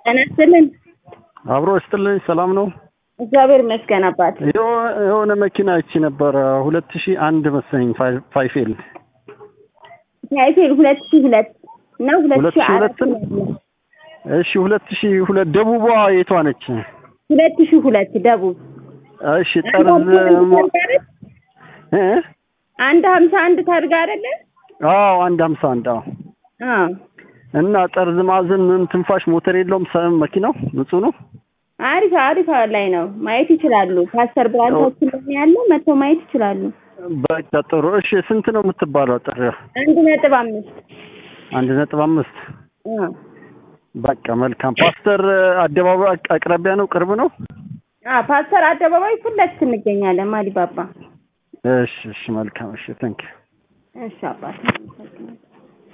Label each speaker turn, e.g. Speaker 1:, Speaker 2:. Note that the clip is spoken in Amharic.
Speaker 1: ጤና ይስጥልን።
Speaker 2: አብሮ ይስጥልኝ። ሰላም ነው?
Speaker 1: እግዚአብሔር ይመስገን አባት።
Speaker 2: የሆ- የሆነ መኪና ይቺ ነበረ ሁለት ሺህ አንድ መሰለኝ ፋይ- ፋይፌል
Speaker 1: ታይቴል ሁለት ሺህ ሁለት እና ሁለት
Speaker 2: ሁለት
Speaker 1: ሺህ
Speaker 2: ሺህ
Speaker 1: አራት
Speaker 2: ሁለት ነው? እሺ ሁለት ሺህ ሁለት ደቡቧ የቷ ነች?
Speaker 1: ሁለት ሺህ ሁለት ደቡብ
Speaker 2: እሺ ጠርዝ ሞ- እ?
Speaker 1: አንድ ሀምሳ አንድ ታርጋ አይደለ?
Speaker 2: አዎ አንድ ሀምሳ አንድ አዎ
Speaker 1: አዎ
Speaker 2: እና ጠርዝ ማዕዘን ምን ትንፋሽ ሞተር የለውም ሰ መኪናው ንጹህ ነው
Speaker 1: አሪፍ አሪፍ ላይ ነው ማየት ይችላሉ። ፓስተር ብራንቻችን ላይ ያለ መጥተው ማየት ይችላሉ።
Speaker 2: በቃ ጥሩ እሺ ስንት ነው የምትባለው ጥሪያ
Speaker 1: አንድ ነጥብ አምስት
Speaker 2: አንድ ነጥብ አምስት
Speaker 1: አዎ
Speaker 2: በቃ መልካም ፓስተር አደባባይ አቅ- አቅራቢያ ነው ቅርብ ነው
Speaker 1: አዎ ፓስተር አደባባይ ፊት ለፊት እንገኛለን። ማዲባባ
Speaker 2: እሺ እሺ መልካም እሺ ታንክ
Speaker 1: እሺ አባት